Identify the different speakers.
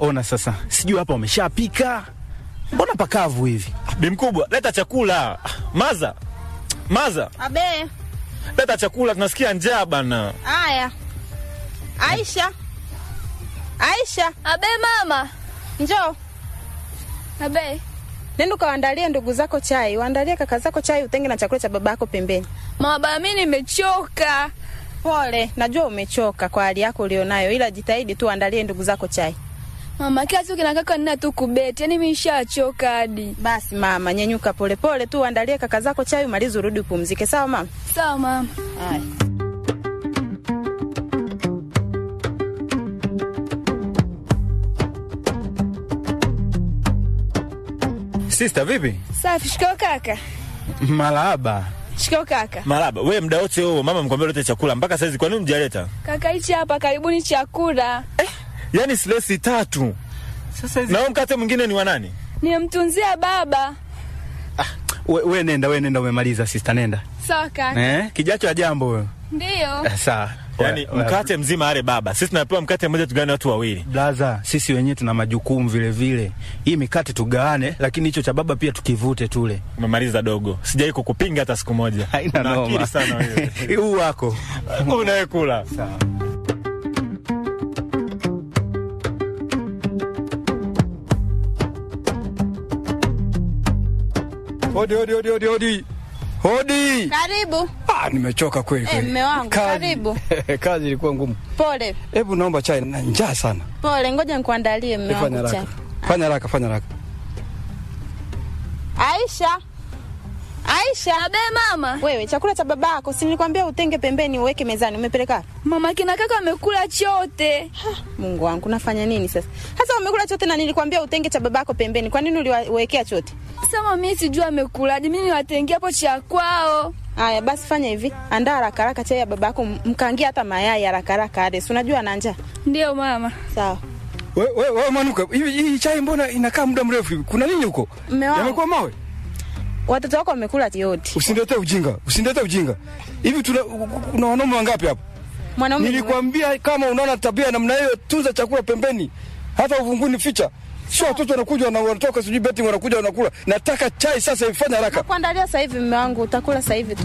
Speaker 1: ona sasa, sijui hapa wameshapika, mbona pakavu hivi?
Speaker 2: Bi mkubwa, leta chakula. Maza, maza,
Speaker 3: Abe,
Speaker 2: leta chakula, tunasikia njaa bana.
Speaker 3: haya. Aisha, Aisha,
Speaker 4: Abe mama.
Speaker 3: njoo
Speaker 4: Abe.
Speaker 3: nenda ukawaandalie ndugu zako chai, waandalie kaka zako chai, utenge na chakula cha baba yako pembeni.
Speaker 4: Mama baba mimi nimechoka.
Speaker 3: Pole, najua umechoka kwa hali yako ulionayo, ila jitahidi tu waandalie ndugu zako chai.
Speaker 4: Mama kila siku kina kaka nina tu kubeti. Yaani mimi nishachoka hadi.
Speaker 3: Basi mama, nyenyuka polepole tu, waandalie kaka zako chai, umalize urudi upumzike. Sawa mama?
Speaker 4: Sawa mama.
Speaker 3: Haya.
Speaker 1: Sister, vipi?
Speaker 4: Safi, shikao kaka.
Speaker 1: Malaba.
Speaker 4: Shikao kaka.
Speaker 2: Maraba, we mda wote huo mama mkwambia lete chakula mpaka saizi, kwa nini mjaleta?
Speaker 4: Kaka hichi hapa karibuni chakula.
Speaker 2: Yaani silesi tatu
Speaker 1: Sasa hizi
Speaker 2: na huo mkate mwingine ni wa nani?
Speaker 4: Nimemtunzia baba.
Speaker 1: we, we nenda, we nenda, umemaliza sister, nenda.
Speaker 4: Sawa kaka.
Speaker 1: Eh, kijacho ya jambo wewe.
Speaker 4: Ndio.
Speaker 1: Eh, sawa.
Speaker 2: Yaani
Speaker 1: We- we-
Speaker 2: mkate mzima ale baba, sisi tunapewa mkate mmoja tugawane watu wawili.
Speaker 1: Blaza, sisi wenyewe tuna majukumu vile vile. Hii mikate tugawane, lakini hicho cha baba pia tukivute tule.
Speaker 2: Umemaliza dogo, sijai kukupinga hata siku moja.
Speaker 1: Haina
Speaker 2: Una
Speaker 1: noma.
Speaker 2: akili sana wewe.
Speaker 1: Huu wako.
Speaker 2: Unawe kula.
Speaker 1: Sawa.
Speaker 5: Hodi, hodi, hodi, hodi, hodi. Hodi.
Speaker 3: Karibu.
Speaker 5: Ah, nimechoka kweli
Speaker 3: Eh,
Speaker 5: kweli.
Speaker 3: mme wangu,
Speaker 5: Kazi-
Speaker 3: karibu.
Speaker 5: Kazi ilikuwa ngumu.
Speaker 3: Pole
Speaker 5: Hebu naomba chai na njaa sana.
Speaker 3: pole, ngoja nikuandalie mme
Speaker 5: Fanya
Speaker 3: wangu chai.
Speaker 5: haraka. Fanya haraka, fanya haraka.
Speaker 3: Aisha, Aisha,
Speaker 4: Abe mama.
Speaker 3: wewe chakula cha baba yako si nilikwambia utenge pembeni uweke mezani, umepeleka wapi?
Speaker 4: Mama kina kaka wamekula chote.
Speaker 3: Mungu wangu, nafanya nini sasa? Sasa umekula chote na nilikwambia utenge cha babako pembeni. Kwa nini uliwekea chote?
Speaker 4: Sasa mimi sijui amekulaje. Mimi niwatengea hapo cha kwao.
Speaker 3: Haya basi, fanya hivi, andaa haraka haraka chai ya babako, m- mkaangie hata mayai haraka haraka, Ades, unajua ana njaa.
Speaker 4: Ndio mama.
Speaker 3: Sawa
Speaker 5: Wewe we, we, manuka. Hivi hii chai mbona inakaa muda mrefu hivi? Kuna nini huko?
Speaker 3: Mme wangu.
Speaker 5: Yamekuwa mawe?
Speaker 3: watoto wako wamekula yote.
Speaker 5: Usiniletee ujinga. Usiniletee ujinga. Hivi tuna kuna wanaume wangapi hapa?
Speaker 3: Mwanaume ni
Speaker 5: Nilikwambia kama unaona tabia namna hiyo, tunza chakula pembeni, hata uvunguni ficha. Sio watoto wanakuja na wanatoka sijui betting wanakuja wanakula. Nataka chai sasa, ifanye haraka.
Speaker 3: kuandalia sasa hivi, mme wangu, utakula sasa hivi tu.